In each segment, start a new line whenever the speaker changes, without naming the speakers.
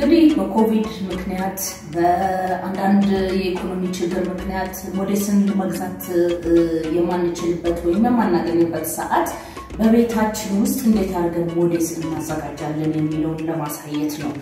እንግዲህ በኮቪድ ምክንያት በአንዳንድ የኢኮኖሚ ችግር ምክንያት ሞዴስን መግዛት የማንችልበት ወይም የማናገኝበት ሰዓት በቤታችን ውስጥ እንዴት አድርገን ሞዴስ እናዘጋጃለን የሚለውን ለማሳየት ነው።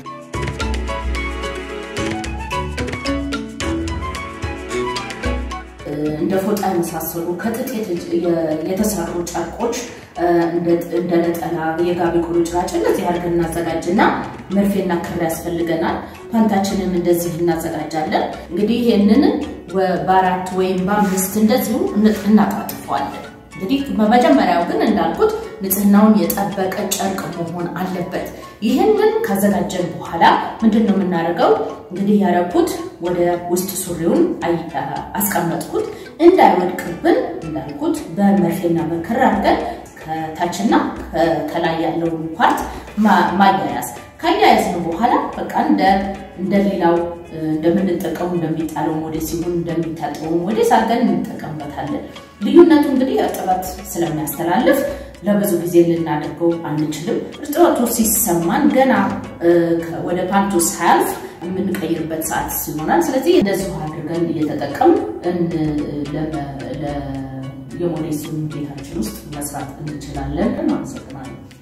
እንደ ፎጣ የመሳሰሉ ከጥጥ የተሰሩ ጨርቆች እንደ ነጠላ፣ የጋቢ ቁርጭራጭ እንደዚህ አድርገን እናዘጋጅና መርፌና ክር ያስፈልገናል። ፓንታችንም እንደዚህ እናዘጋጃለን። እንግዲህ ይህንን በአራት ወይም በአምስት እንደዚሁ እናጣጥፈዋለን። እንግዲህ በመጀመሪያው ግን እንዳልኩት ንጽህናውን የጠበቀ ጨርቅ መሆን አለበት። ይህንን ካዘጋጀን በኋላ ምንድን ነው የምናደርገው? እንግዲህ ያረኩት ወደ ውስጥ ሱሪውን አስቀመጥኩት። እንዳይወድቅብን እንዳልኩት በመርፌና በክር አድርገን ከታችና ከላይ ያለውን ፓርት ማያያዝ ካያያዝን በኋላ በቃ እንደሌላው እንደምንጠቀሙ እንደሚጣለው ሞዴስ ሲሆን እንደሚታጠበው ሞዴስ አድርገን እንጠቀምበታለን። ልዩነቱ እንግዲህ እርጥበት ስለሚያስተላልፍ ለብዙ ጊዜ ልናደርገው አንችልም። እርጥበቱ ሲሰማን ገና ወደ ፓንቱ ሳያልፍ የምንቀይርበት ሰዓት ይሆናል። ስለዚህ እንደዚሁ አድርገን እየተጠቀም የሞዴሱን ቤታችን ውስጥ መስራት እንችላለን። አመሰግናለሁ።